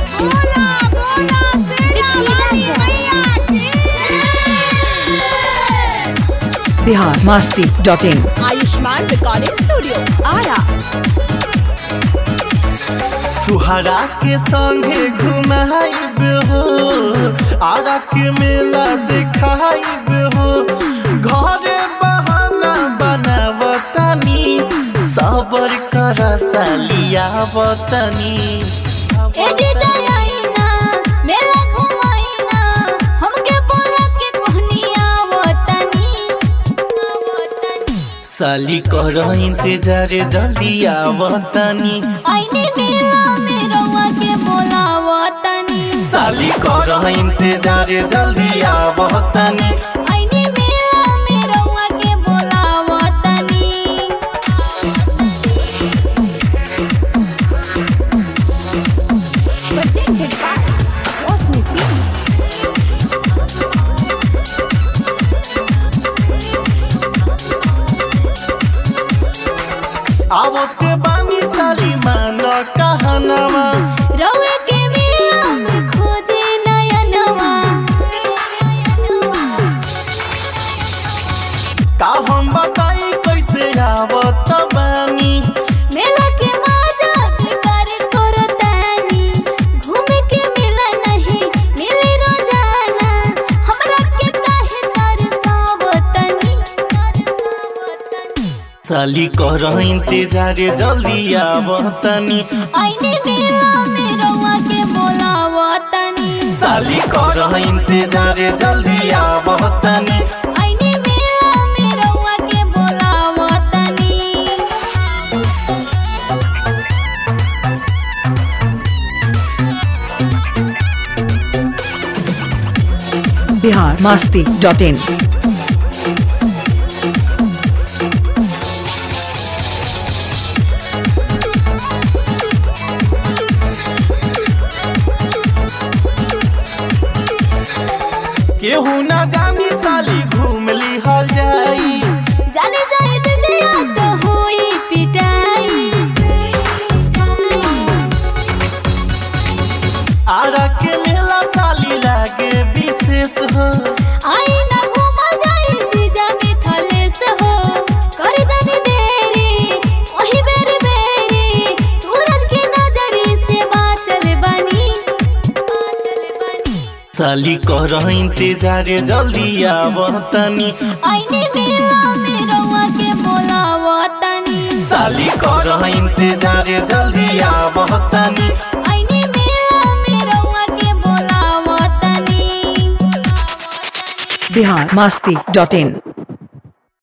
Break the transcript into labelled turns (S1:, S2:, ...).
S1: बोला बोला शेरा वाली मैया की
S2: Bihar Masti dot in
S1: Ayushman recording studio Ara
S3: तुहरा के संगे घुमाइब हो आरा के मेला देखाइब हो घरे बहाना बनावतनी सबर कर सालियावतनी
S4: ए जीजा आईना मेला घुमाईना हमके बोला के कोहनिया आवतनी आवतनी
S3: साली कर इंतजार जल्दी आवतनी
S4: आईने मेला में रउआ के बोलावतनी
S3: साली कर इंतजार जल्दी आवतनी
S4: आईने मेला में रउआ के बोलावतनी
S1: presented by Rosni Films.
S3: आवते बानी साली मान कहनवा
S4: रउआ के मेला में खोजे नयनवा
S3: का हम बताई कैसे आवत बानी
S4: मेला के मजा बेकार करतानी घूमे के मिला नहीं मिले रोजाना हमरा के काहे तरसावतनी तरसावतनी
S3: साली कर इंतजार जल्दी आवतनी
S4: आईने मेला में रउआ के बोलावतनी
S3: साली कर इंतजार जल्दी आवतनी
S4: आईने मेला में रउआ के बोलावतनी
S2: बिहार मास्ती डॉट इन
S3: केहू ना जानी साली घूम ली हल जाई
S4: जाने जाए दिदिया तो होई पिटाई
S3: आरा के मेला साली लागे विशेष हो
S4: आई ना घूमा जाई जीजा मिथलेस हो कर जानी देरी वही बेरी बेरी सूरज की नजरी से बाचल बनी बाचल बनी
S3: साली कर इंतजार जल्दी आवतनी
S4: आईने मेला में रउआ के बोलावतनी
S3: साली कर इंतजार जल्दी आवतनी
S4: आईने मेला में रउआ के बोलावतनी
S2: बिहार मास्ती डॉट इन